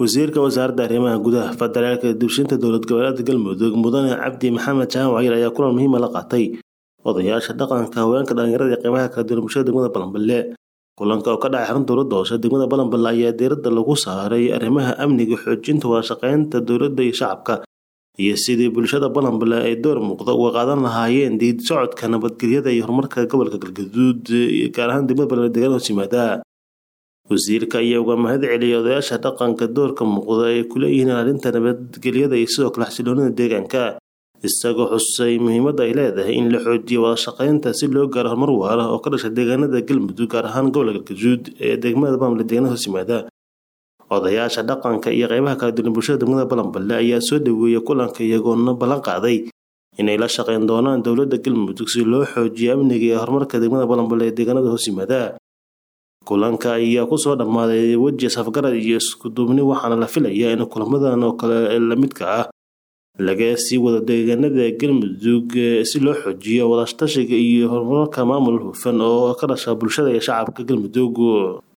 wasiirka wasaaradda arrimaha gudaha federaalka dibshinta dowlad goboleedka galmudug mudane cabdi maxamed jaan wacyiil ayaa kulan muhiima la qaatay odayaasha dhaqanka haweenka dhalinyarada iyo qeybaha kala duwan bulshada degmada balanballe kulanka oo ka dhacay xarun dowladda hoose degmada balanballe ayaa diiradda lagu saaray arrimaha amniga xoojinta wadashaqeynta dowladda iyo shacabka iyo sidii bulshada balanballe ay door muuqda uga qaadan lahaayeen diid socodka nabadgelyada iyo horumarka gobolka galgaduud gaar ahaan degmada balanballe deegaan hoos yimaada wasiirka ayaa uga mahad celiyay odayaasha dhaqanka doorka muuqda ay ku leeyihiin ilaalinta nabadgelyada iyo sidoo kale xasiloonida deegaanka isagoo xusay muhiimadda ay leedahay in la xoojiyo wadashaqeynta si loo gaaro horumar waara oo ka dhasha deegaanada galmudug gaar ahaan gobolka galgaduud ee degmada balanballe deegaanada hoos yimaada odayaasha dhaqanka iyo qeybaha kala duwan bulshada degmada balanballe ayaa soo dhaweeyay kulanka iyagoona ballan qaaday inay la shaqeyn doonaan dowladda galmudug si loo xoojiyo amniga iyo horumarka degmada balanballe ee deegaanada hoos yimaada kulanka ayaa kusoo dhammaaday weji safgarad iyo iskuduubni waxaana la filayaa in kulamadan oo kale lamidka ah laga sii wado deegaanada galmudug si loo xoojiyo wadatashiga iyo horumarka maamul hufan oo ka dhasha bulshada iyo shacabka galmudug